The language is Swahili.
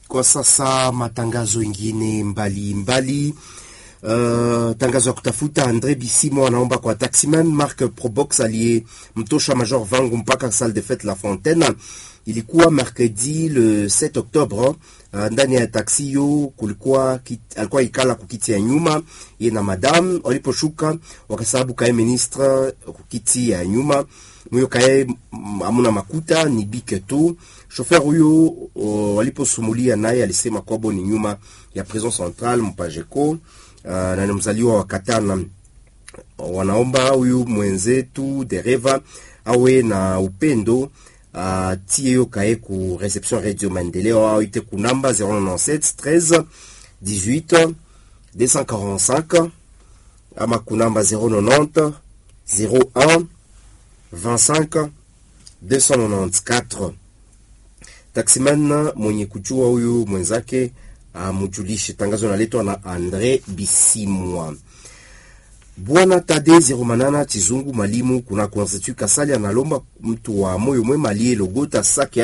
Kwa sasa matangazo ingine mbalimbali Uh, tangazo ya kutafuta Andre Bisimo anaomba kwa taximan Mark Probox aliyemtosha Major Vangu mpaka salle de fete La Fontaine. Ilikuwa mercredi le 7 Octobre. Uh, ndani ya taksi hiyo kulikuwa kit, alikuwa ikala kukiti ya nyuma ye na madame. Waliposhuka wakasababu kae ministre kukiti ya nyuma mwiyo kae amuna makuta ni bike tu. Shofer huyo uh, waliposumulia naye alisema kwabo ni nyuma ya prison centrale Mpajeko. Uh, na ni mzaliwa wa Katana. Wanaomba huyu mwenzetu dereva awe na upendo uh, tie yo kae ku reception Radio Maendeleo au ite ku namba 097 13 18 245 ama ku namba 090 01 25 294. Taximan mwenye kujua huyu mwenzake amujulishe. Tangazo naletwa na Andre Bisimwa. Bwana Tade Zeromanana Chizungu, mwalimu kuna Institut Kasali, analomba mtu wa moyo mwema aliyelogota saki